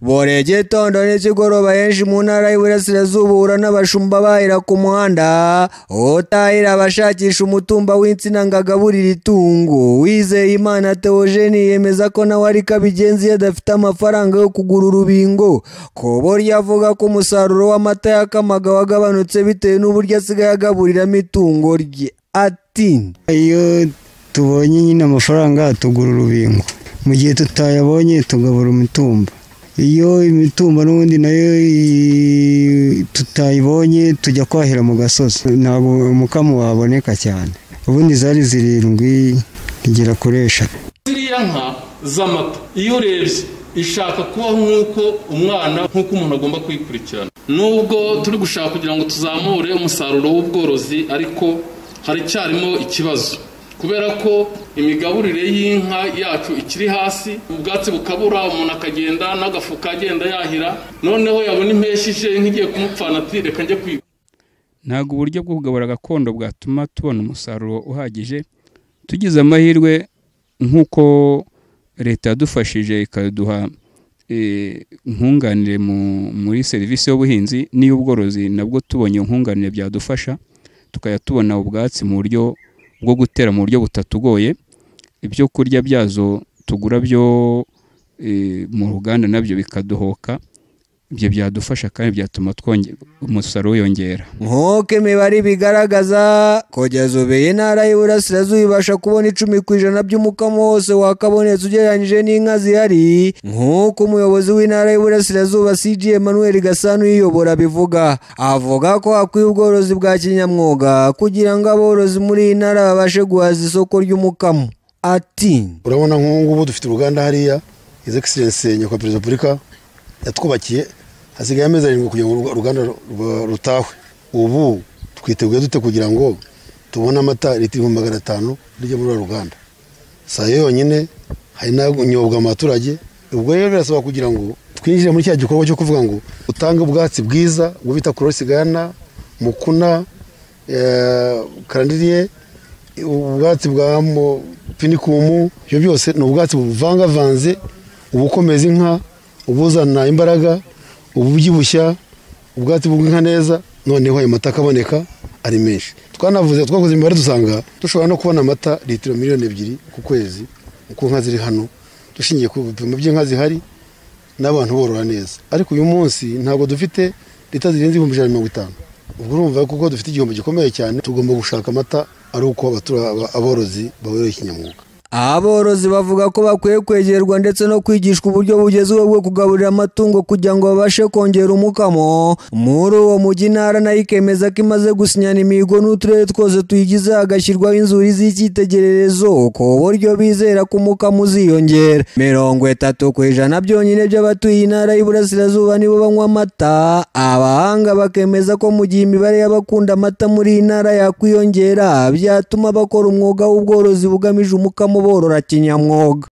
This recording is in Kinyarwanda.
boreye igitondo n'ikigoroba henshi mu ntara y'iburasirazuba uhura n'abashumba bahira ku muhanda utahira abashakisha umutumba w'insina ngo agaburire itungo wizeye imana teogeni yemeza ko nawe ariko abigenza iyo adafite amafaranga yo kugura urubingo ku buryo avuga ko umusaruro w'amata yakamaga wagabanutse bitewe n'uburyo asigaye agaburiramo itungo rye ati iyo tubonye nyine amafaranga tugura urubingo mu gihe tutayabonye tugabura imitumba iyo imitumba n'ubundi nayo tutayibonye tujya kwahira mu gasozi ntabwo umukamo waboneka cyane ubundi zari zirindwi igera kuri eshatu ziriya nka z'amata iyo urebye ishaka kuba nk'uko umwana nk'uko umuntu agomba kuyikurikirana nubwo turi gushaka kugira ngo tuzamure umusaruro w'ubworozi ariko haracyarimo ikibazo kubera ko imigaburire y'inka yacu ikiri hasi ubwatsi bukabura umuntu akagenda n'agafuka agenda yahira noneho yabona impeshyi ije nk'igiye kumupfana ati reka njye kwiga ntabwo uburyo bwo kugabura gakondo bwatuma tubona umusaruro uhagije tugize amahirwe nk'uko leta yadufashije ikaduha eh, nkunganire mu- muri serivisi y'ubuhinzi n'iy'ubworozi nabwo tubonye nkunganire byadufasha tukajya tubona ubwatsi mu buryo bwo gutera mu buryo butatugoye ibyo kurya byazo tugura byo eh, mu ruganda nabyo bikaduhoka ibyo byadufasha kandi byatuma twonge- umusaruro wiyongera nk'uko imibare ibigaragaza kugeza ubu iyi ntara y'iburasirazuba ibasha kubona icumi ku ijana by'umukamo wose wakabonetse ugereranyije n'inka zihari nk'uko umuyobozi w'intara y'iburasirazuba cg emmanuel gasana uyiyobora abivuga avuga ko hakwiye ubworozi bwa kinyamwuga kugira ngo aborozi muri iyi ntara babashe guhaza isoko ry'umukamo ati urabona nk'ubu ngubu dufite uruganda hariya izi egiserense nyakubahwa perezida wa repubulika yatwubakiye hasigaye amezi arindwi kugira ngo uruganda rwa- rutahwe ubu twiteguye dute kugira ngo tubone amata litiro ibihumbi magana atanu rijya muri uru ruganda si ayo yonyine hari n'anyobwa mu baturage ubwo rero birasaba kugira ngo twinjire muri cya gikorwa cyo kuvuga ngo utange ubwatsi bwiza ubwo bita korosi gana mukuna eh, karandiriye ubwatsi bwa mo- pinikumu ibyo byose ni ubwatsi buvangavanze ubukomeza inka ubuzana imbaraga ububyibushya ubwatsi bw'inka neza noneho ayo mata akaboneka ari menshi twanavuze twakoze imibare dusanga dushobora no kubona amata litiro miliyoni ebyiri ku kwezi uko inka ziri hano dushingiye ku bipimo by'inka zihari n'abantu borora neza ariko uyu munsi ntabwo dufite leta zirenze ibihumbi ijana na mirongo itanu ubwo urumva kuko dufite igihombo gikomeye cyane tugomba gushaka amata ari uko abatura- aba- aborozi babereye ikinyamwuga Aborozi bavuga ko bakwiye kwegerwa ndetse no kwigishwa uburyo bugezweho bwo kugaburira amatungo kugira ngo babashe kongera umukamo muri uwo mujyi intara nayo ikemeza ko imaze gusinyana imihigo n'uturere twose tuyigize hagashyirwaho inzuri z'icyitegererezo ku buryo bizera ko umukamo uziyongera mirongo itatu ku ijana byonyine by'abatuye intara y'iburasirazuba nibo banywa amata abahanga bakemeza ko mu gihe imibare y'abakunda amata muri iyi ntara yakwiyongera byatuma bakora umwuga w'ubworozi bugamije umukamo borora kinyamwuga